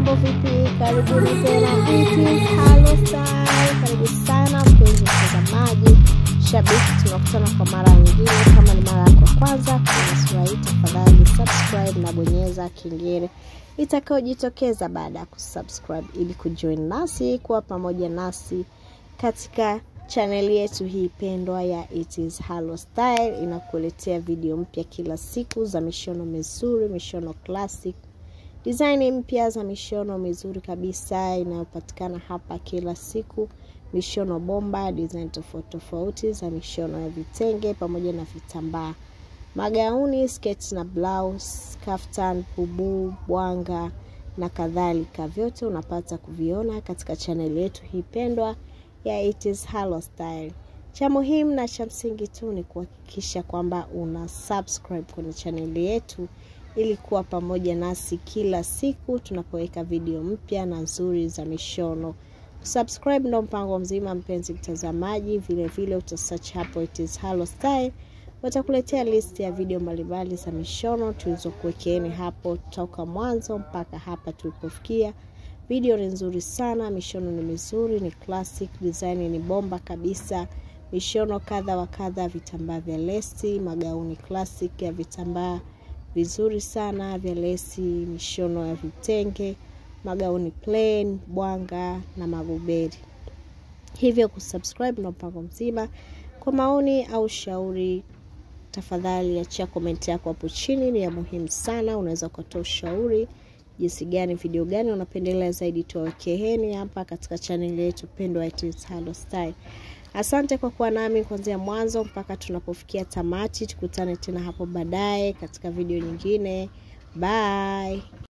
mambo vipi? Karibuni tena It is Halo Style. Karibu sana mpenzi mtazamaji, shabiki, tunakutana kwa mara nyingine. Kama ni mara yako ya kwanza kwenye sura hii, tafadhali subscribe na bonyeza kengele itakayojitokeza baada ya kusubscribe ili kujoin nasi kuwa pamoja nasi katika chaneli yetu hii pendwa ya It is Halo Style. Inakuletea video mpya kila siku za mishono mizuri, mishono classic design mpya za mishono mizuri kabisa inayopatikana hapa kila siku, mishono bomba, design tofauti tofauti za mishono ya vitenge pamoja na vitambaa, magauni, sketi na blouse, kaftan, bubu, bwanga na kadhalika. Vyote unapata kuviona katika chaneli yetu hii pendwa ya It is Halo Style. Cha muhimu na cha msingi tu ni kuhakikisha kwamba una subscribe kwenye chaneli yetu ili kuwa pamoja nasi kila siku tunapoweka video mpya na nzuri za mishono. Subscribe ndo mpango mzima, mpenzi mtazamaji. Vile vile utasearch hapo It is Halo Style, watakuletea list ya video mbalimbali za mishono tulizokuwekeeni hapo toka mwanzo mpaka hapa tulipofikia. Video ni nzuri sana, mishono ni mizuri, ni classic, design ni bomba kabisa, mishono kadha wa kadha, vitambaa vya lesi, magauni classic ya vitambaa vizuri sana vya lesi, mishono ya vitenge, magauni plain, bwanga na maguberi. Hivyo kusubscribe na mpango mzima. Kwa maoni au shauri, tafadhali achia komenti yako hapo chini, ni ya muhimu sana. Unaweza ukatoa ushauri jinsi gani, video gani unapendelea zaidi tuwawekeheni hapa katika chaneli yetu pendwa It is Halo Style. Asante kwa kuwa nami kuanzia mwanzo mpaka tunapofikia tamati. Tukutane tena hapo baadaye katika video nyingine. Bye.